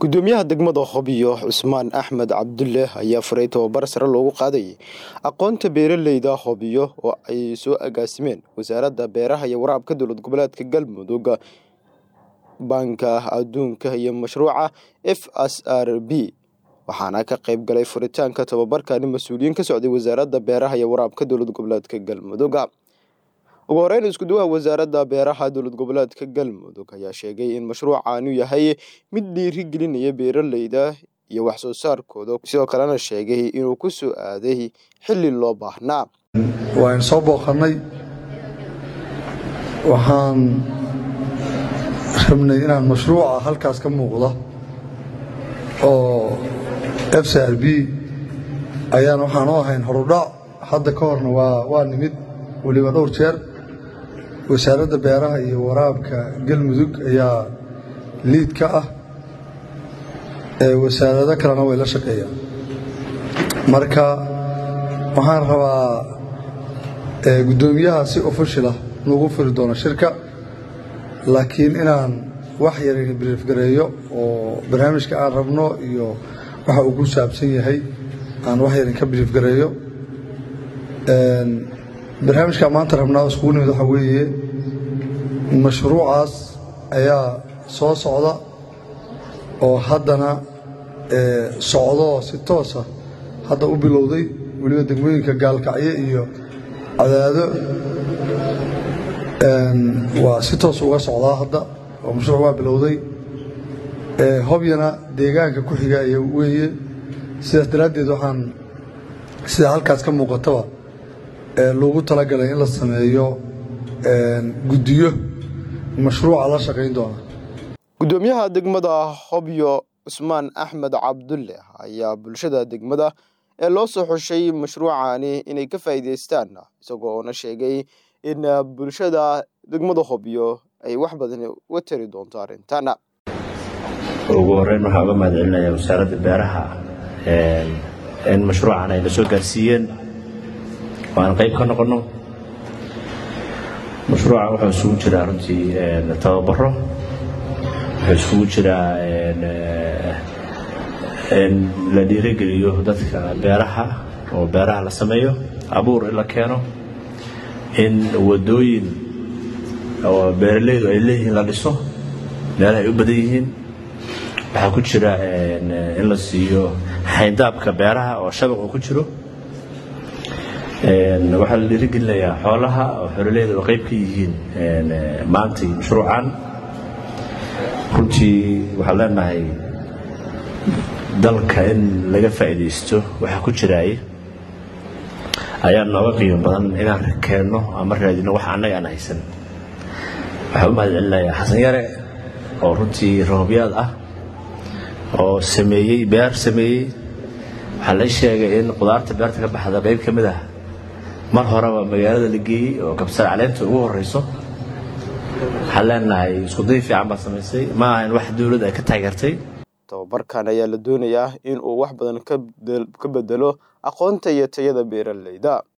gudoomiyaha degmada hobyo cusmaan axmed cabdulle ayaa furay tababar sare loogu qaadayay aqoonta beeraleyda hobyo oo ay soo agaasimeen wasaaradda beeraha iyo waraabka dowlad goboleedka galmudug banka adduunka iyo mashruuca f s r b waxaana ka qayb galay furitaanka tababarkani mas-uuliyiin ka socday wasaaradda beeraha iyo waraabka dowlad goboleedka galmudug ugu horeyn iskuduwaha wasaaradda beeraha dowlad goboleedka galmudug ayaa sheegay in mashruucaanu yahay mid dhiiri gelinaya beeraleyda iyo wax soo saarkooda sidoo kalena sheegay inuu ku soo aaday xilli loo baahnaa waan soo booqannay waxaan rabnay inaan mashruuca halkaas ka muuqda oo f c r b ayaan waxaan u ahayn horudhac hadda ka horna waa nimid weliba dhowr jeer wasaaradda beeraha iyo waraabka galmudug ayaa liid ka ah wasaarado kalena way la shaqeeyaan marka waxaan rabaa guddoomiyaha si ofishal ah nugu furi doono shirka laakiin inaan wax yarayna briefgareeyo oo barnaamijka aan rabno iyo waxa uu ku saabsan yahay aan wax yaran ka briefgareeyo barnaamijka maanta rabnaa iskugu nimid waxaa weeye mashruucaas ayaa soo socda oo haddana socdoo si toosa hadda u bilowday weliba degmooyinka gaalkacyo iyo cadaado waa si toos uga socdaa hadda oo mashruuc waa bilowday hobyana deegaanka ku xiga ay weeye sidaas daraaddeed waxaan sida halkaas ka muuqataba loogu talagalay in la sameeyo guddiyo mashruuca la shaqayn doona gudoomiyaha degmada hobyo cusmaan axmed cabdulle ayaa bulshada degmada ee loo soo xushay mashruucani inay ka faa'iidaystaan isagoo oona sheegay in bulshada degmada hobyo ay wax badan uga tari doonto arrintan ugu horeyn waxaa uga mahad celinayaa wasaaradda beeraha in mashruucan ay na soo gaarsiiyeen oo aan qayb ka noqonno mashruuca wuxuu isugu jiraa runtii tababaro wuxuu isugu jiraa in la dhiirogeliyo dadka beeraha oo beeraha la sameeyo abuur in la keeno in wadooyin oo beeralaydu ay leeyihiin la dhiso meelaha ay u badan yihiin waxaa ku jira in la siiyo xayndaabka beeraha oo shabaq ku jiro waxaa la dhiirigelinayaa xoolaha oo xoololeyda oo qayb ka yihiin maantay mashruucan runtii waxaan leenahay dalka in laga faa'iidaysto waxaa ku jiraay ayaa nooga qiimo badan inaan keenno ama raadino wax annaga aan haysan waxaa u mahad celinayaa xasan yare oo runtii roobyaad ah oo sameeyey beer sameeyey waxaa la sheegay in qudaarta beerta ka baxda qayb ka mid ah mar horeba magaalada la geeyey oo kabsar caleenta ugu horeyso waxaan leenahay iskuday fiican baa samaysay ma aha in wax dowladda ay ka taageertay tababarkan ayaa la doonayaa in uu wax badan ka bedelo aqoonta iyo tayada beeraleyda